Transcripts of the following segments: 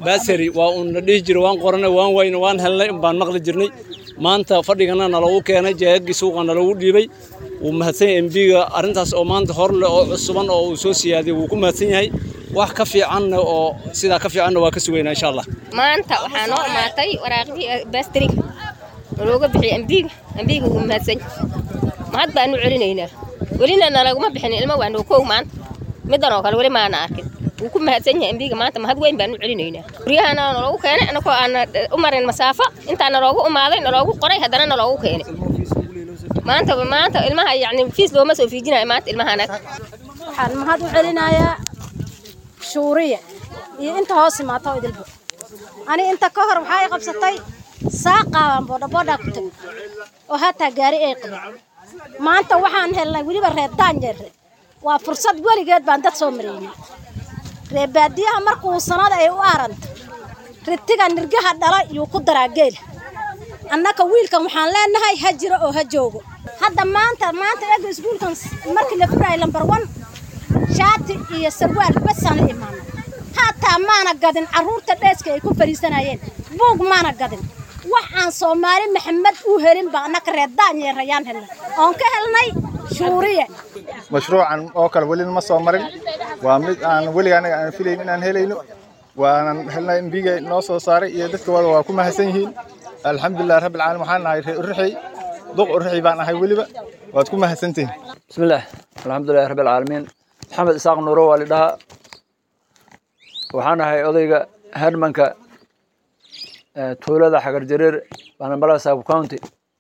baasari waa uun la dhihi jiray waan qoranay waan wayna waan helnay baan maqli jirnay maanta fadhigana nalagu keenay jeegagii suuqa nalagu dhiibay wuu mahadsan yahay embiga arrintaas oo maanta hor leh oo cusuban oo uu soo siyaadiyey wuu ku mahadsan yahay wax ka fiicanna oo sidaa ka fiicanna waa ka sugaynaa insha allah maanta waxaa noo imaatay waraaqdii baastariga nalooga bixiyay embiga embiga wuu mahadsan mahad baanu celinaynaa welina nalaguma bixin ilmo waa noo kow maanta middan oo kale weli maana arkin wuu ku mahadsan yahay embiga maanta mahad weyn baanu celinaynaa guryahana naloogu keenay anagoo aan u marin masaafo intaa naloogu umaaday naloogu qoray haddana naloogu keenay maanta maanta ilmaha yacni fiis looma soo fiijinayo maanta ilmaha anaga waxaan mahad u celinayaa shuuriya iyo inta hoos imaata oo idilbo ani inta ka hor waxaa i qabsatay saaqaabaan boodhaboodhaa ku tegay oo hataa gaari ay qabin maanta waxaan helnay weliba reer daanjeere waa fursad weligeed baan dad soo maraynay reer baadiyaha markuu sanada ay u aaranto ritiga nirgaha dhala yuu ku daraa geela annaka wiilkan waxaan leenahay ha jiro oo ha joogo hadda maanta maanta ega iskuulkan markii la furaayay lambar wan shaati iyo sarwaal basaana imaana hataa maana gadin carruurta dheeska ay ku fadhiisanayeen buug maana gadin wax aan soomaali maxamed u helin baa annaka reer daanyeerayaan helnay oon ka helnay shuuriye mashruucan oo kale welina ma soo marin waa mid aan weliga anaga aan filayn inaan helayno waanan helnay embiga noo soo saaray iyo dadka wada waa ku mahadsan yihiin alxamdulilah rabbil caalamiin waxaan nahay reer urixey duq urixey baan ahay weliba waad ku mahadsantihin bismillaah alxamdulilah rabbil caalamiin maxamed isaaq nuuro waa lidhahaa waxaan ahay odayga hermanka tuulada xagar jareer banambala saabu county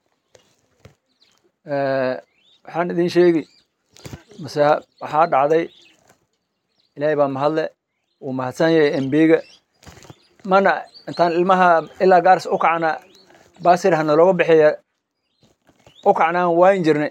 waxaan idin sheegi mase waxaa dhacday ilaahay baa mahadle wuu mahadsan yahay embiga mana intaan ilmaha ilaa gaaris u kacna baasir hana looga bixiya u kacnaan waayin jirnay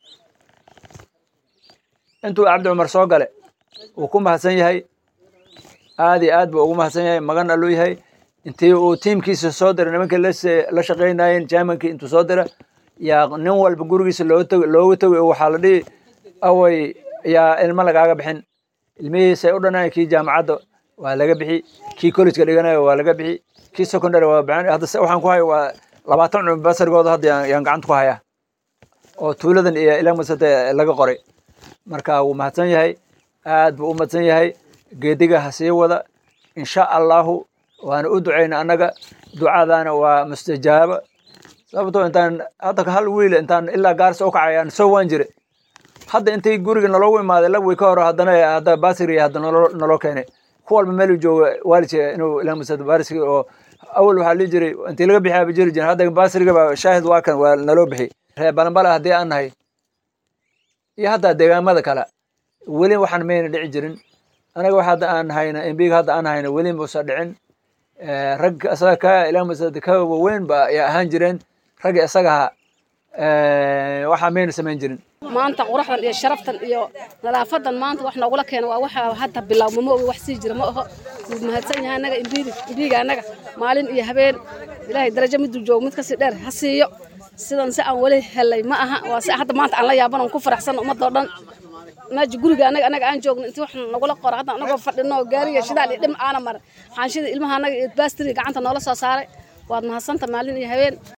intuu cabdi cumar soo gale wuu ku mahadsan yahay aad iyo aad buu ugu mahadsan yahay magan alluu yahay intii uu tiimkiisa soo diray nimankii la shaqaynayeen jamankii intuu soo dira yaa nin walba gurigiisa looga tog looga togi waxaa la dhihi away yaa ilmo lagaaga bixin ilmihiisay u dhanaan kii jaamacadda waa laga bixi kii collegeka dhiganayo waa laga bixi kii secondary waa bixin hadda waxaan ku haya waa labaatan cumar basarigooda hadda yaan gacanta ku hayaa oo tuuladan iyo ilaamasate laga qoray marka wuu mahadsan yahay aad buu u mahadsan yahay geediga ha sii wada insha allahu waana u ducayna annaga ducadaana waa mustajaaba sababtoo intaan hadda hal wiil intaan ilaa gaarsa u kacay aan soo waan jire hadda intay guriga naloogu imaaday lagwi ka hor haddana hadda basiri hadda naloo naloo keenay ku walba meel uu joogo waalidka inuu ilaamusad barisigi oo awal waxaa lii jiray intii laga bixiyaa ba jiri jirin hadda basiriga baa shaahid waa kan waa naloo bixi reer balanbala haddii aan nahay iyo hadda deegaamada kale weli waxaan mayna dhici jirin anaga wax hadda aan hayna embiga hadda aan hayna weli muusa dhicin rag isaga ka ilaamusad ka waweyn ba ay ahaan jireen ragga isagaha waxaa mayna samayn jirin maanta quraxdan iyo sharaftan iyo nadaafadan maanta wax noogula keena waa waxa hadda bilaawma ma ogi wax sii jira ma aho wuu mahadsan yahay annaga imbiidi imbiiga annaga maalin iyo habeen ilaahay darajo miduu joogo mid kasii dheer ha siiyo sidan si aan weli helay ma aha waa si hadda maanta aan la yaaban oon ku faraxsan ummadoo dhan meesha guriga anaga anaga aan joogno intii wax nagula qora hadda anagoo fadhino gaariga shidaal iyo dhim aana marin xaanshida ilmaha anaga iyo baastiri gacanta noola soo saaray waad mahadsanta maalin iyo habeen